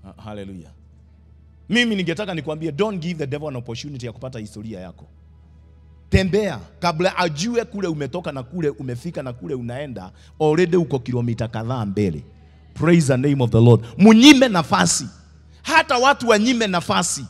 Ha- Hallelujah. Mimi ningetaka nikwambie don't give the devil an opportunity ya kupata historia yako. Tembea kabla ajue kule umetoka na kule umefika na kule unaenda, already uko kilomita kadhaa mbele. Praise the name of the Lord. Munyime nafasi, hata watu wanyime nafasi.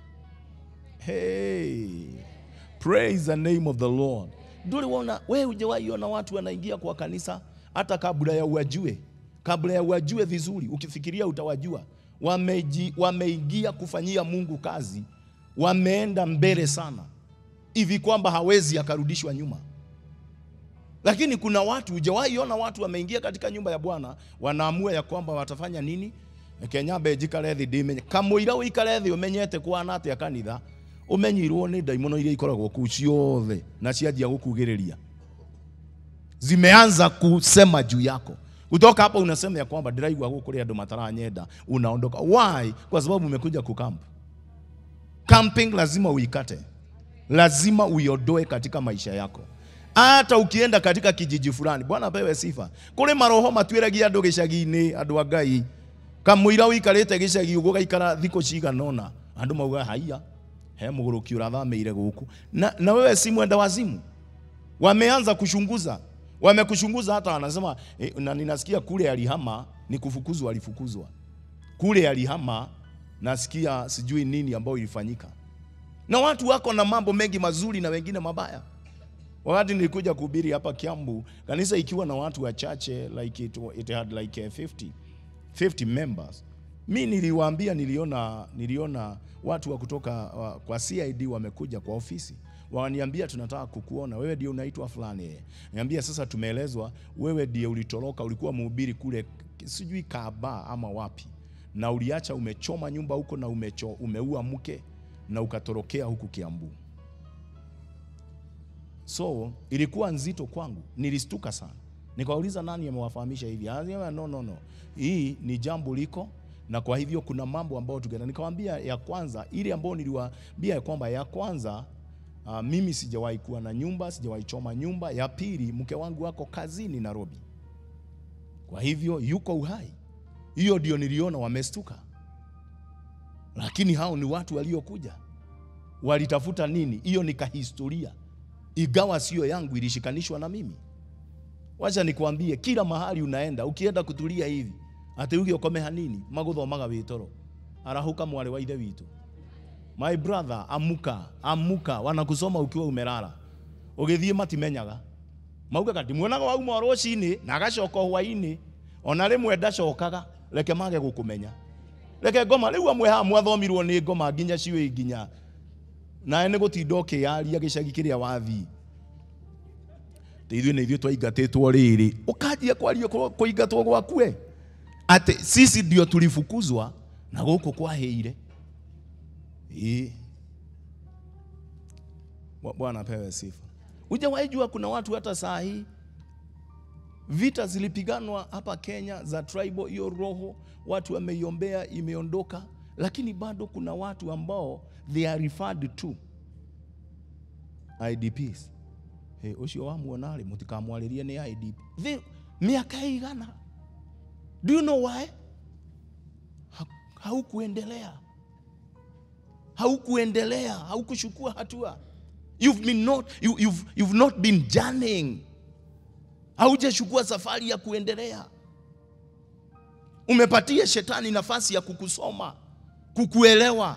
Hey, praise the name of the Lord. Nduri wona wewe hujawahi ona watu wanaingia kwa kanisa hata kabla ya uwajue, kabla ya uwajue vizuri, ukifikiria utawajua. Wameji, wameingia kufanyia Mungu kazi, wameenda mbele sana hivi kwamba hawezi akarudishwa nyuma. Lakini kuna watu hujawahi ona watu wameingia katika nyumba ya Bwana, wanaamua ya kwamba watafanya nini? Kenya njikare thĩ ndĩmenye kamũira ũikare thĩ ũmenyete kwana atĩa kanitha ũmenyirwo nĩ ndaimono iria ikoragwo kuu ciothe na cianjia gũkugĩrĩria zimeanza kusema juu yako kutoka hapa unasema ya kwamba ndĩraigua gũkũ kũrĩ andũ mataranyenda unaondoka why kwa sababu umekuja kukamp camping lazima uikate lazima uiondoe katika maisha yako hata ukienda katika kijiji fulani bwana apewe sifa kũrĩ maroho matuĩragia andũ gĩcagi-inĩ andũ a ngai kamũira ũikarĩte gĩcagi ũguo gaikara thikũ cigana ũna andũ mauga haiya he mũgũrũki ũrathamĩire gũkũ na, na wewe si mwenda wazimu wameanza kuchunguza wamekuchunguza hata wanasema eh, na ninasikia kule alihama ni kufukuzwa alifukuzwa kule alihama nasikia sijui nini ambayo ilifanyika na watu wako na mambo mengi mazuri na wengine mabaya wakati nilikuja kuhubiri hapa Kiambu kanisa ikiwa na watu wachache like it, it had like eh, 50 50 members mi niliwaambia niliona niliona watu wa kutoka wa, kwa CID wamekuja kwa ofisi waniambia tunataka kukuona wewe ndio unaitwa fulani eh. niambia sasa tumeelezwa wewe ndiye ulitoroka ulikuwa mhubiri kule sijui Kaaba ama wapi na uliacha umechoma nyumba huko na umecho, umeua mke na ukatorokea huku Kiambu so ilikuwa nzito kwangu nilistuka sana nikawauliza nani amewafahamisha hivi Anasema, no, no, no. hii ni jambo liko na kwa hivyo kuna mambo ambayo tugenda nikamwambia ya kwanza ile ambayo niliwaambia ya kwamba ya kwanza uh, mimi sijawahi kuwa na nyumba sijawahi choma nyumba ya pili mke wangu wako kazini Nairobi kwa hivyo yuko uhai hiyo ndio niliona wamestuka lakini hao ni watu waliokuja walitafuta nini hiyo ni kahistoria igawa sio yangu ilishikanishwa na mimi wacha nikwambie kila mahali unaenda ukienda kutulia hivi ati uge ukome hanini maguthomaga witoro arahuka mwari wa ithe witu my brother amuka amuka wanakusoma ukiwa umelala ugithie matimenyaga maugaga ndimwonaga wauma rũcinĩ na agacoka hwainĩ ona rĩmwe ndacokaga reke mage gũkũmenya reke ngoma rĩu amwe haha mwathomirwo nĩ ngoma nginya ciũĩ nginya nawe nĩ gũtinda ũkĩyaria gĩcagi kĩrĩa wathii ithuĩ nĩ ithuĩ twaingatĩtwo rĩrĩ ũkanjia kwaria kũ- kũingatwo gwakue atĩ sisi ndio tulifukuzwa na gũkũ kwahĩire Ĩĩ. Bwa- bwana apewe sifa hujawahi jua kuna watu hata saa hii vita zilipiganwa hapa Kenya za tribal, hiyo roho watu wameiombea, imeondoka, lakini bado kuna watu ambao they are referred to IDPs. Hey, ucio wamuona rĩ mũtikamwarĩrie nĩ IDP. They- Miaka igana. Do you know why? Ha- Haukuendelea, haukuendelea, haukuchukua hatua. You've been not, you, you've, you've not been journeying haujachukua safari ya kuendelea. Umepatia shetani nafasi ya kukusoma, kukuelewa.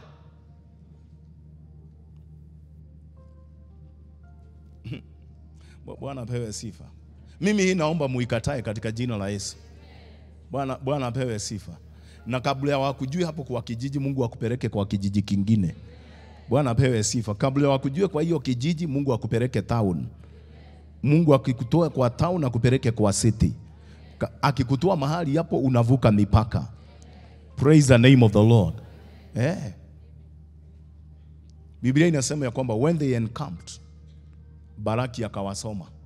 Bwana apewe sifa. Mimi hii naomba muikatae katika jina la Yesu. Bwana Bwana apewe sifa. Na kabla ya wakujue hapo kwa kijiji, Mungu akupeleke kwa kijiji kingine. Bwana apewe sifa. Kabla ya wakujue kwa hiyo kijiji, Mungu akupeleke town. Mungu akikutoa kwa town akupeleke kwa city. Ka- Akikutoa mahali hapo unavuka mipaka. Praise the name of the Lord. Eh. Biblia inasema ya kwamba when they encamped Baraki akawasoma